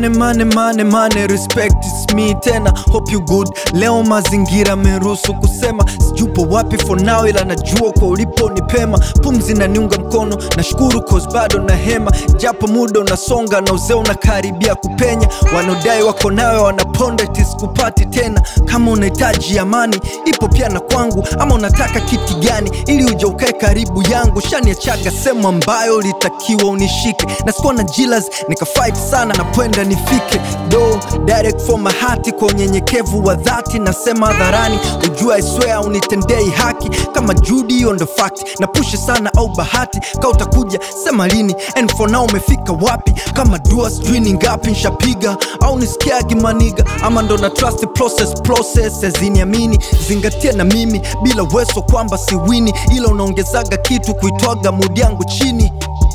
mane mane mane mane respect is me tena hope you good leo mazingira meruhusu kusema sijupo wapi for now ila najua kwa ulipo ni pema pumzi na niunga mkono nashukuru cause bado na hema japo muda unasonga na uzee unakaribia kupenya wanaodai wako nawe wanaponda tisikupati tena kama unahitaji amani ipo pia na kwangu ama unataka kiti gani ili uja ukae karibu yangu shaniachaga sehemu ambayo litakiwa unishike na sikuwa na jilas nikafight sana na pwenda nifike do direct for my heart kwa unyenyekevu wa dhati nasema hadharani ujua iswea unitendei haki kama judi hiyo ndo fact na pushe sana au bahati ka utakuja sema lini and for now umefika wapi kama dua sijui ni ngapi nshapiga au nisikiagi maniga ama ndo na trust process process aziniamini zingatia na mimi bila weso kwamba siwini ila unaongezaga kitu kuitwaga mudi yangu chini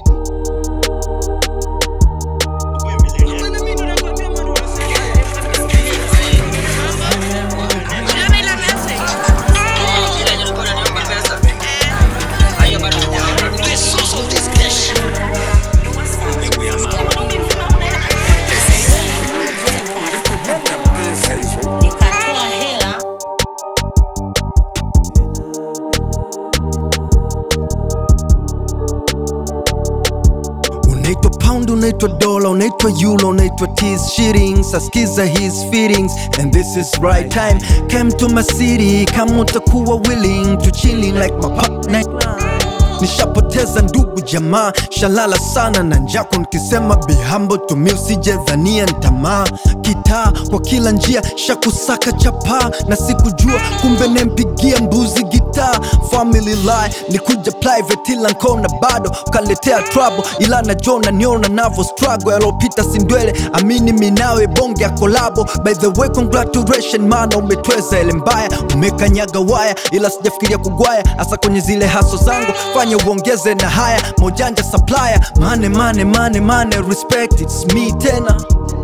nikatoa hela unaitwa pound unaitwa dola unaitwa euro unaitwa tis shillings askiza his feelings and this is right time came to my city kama utakuwa willing to chilling like my partner nishapoteza ndugu jamaa shalala sana na njako nikisema bihambo tumi usijedhania ntamaa kitaa kwa kila njia shakusaka chapaa na sikujua kumbe nempigia mbuzi gitaa family lie nikuja private ila nkona bado ukaletea trouble ila najona niona navo struggle yalopita sindwele amini minawe bonge ya kolabo by the way congratulation mana umetweza ele mbaya umekanyaga waya ila sijafikiria kugwaya hasa kwenye zile haso zangu fanya uongeze na haya mojanja supplier mane mane mane mane respect it's me tena